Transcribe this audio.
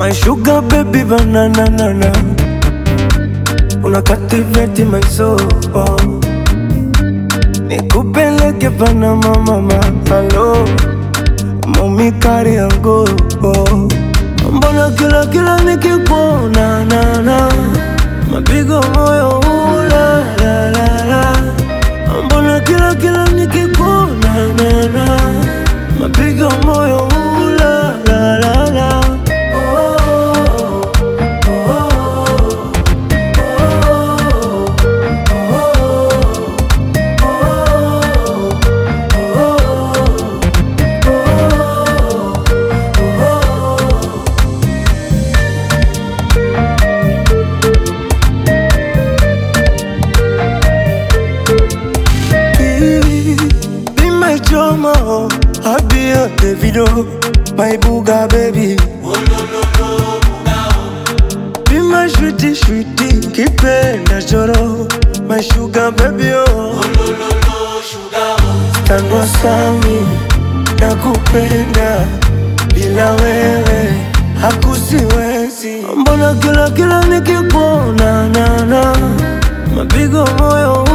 My sugar baby banana nana Una captivate my soul Nikupeleke Panama mama Hello Mami kari yangu Mbona kila kila nikikuona na na Mapigo moyo ula la la la Mbona kila kila nikikuona na na Mapigo moyo ula la la la Oh, oh, Be my drama, I be a Davido, my booga baby. Be my sweetie, sweetie, kipenda choro, my sugar baby oh. Tango sami, nakupenda, bila wewe hakusiwezi. Mbona kila kila nikikuona na na mapigo moyo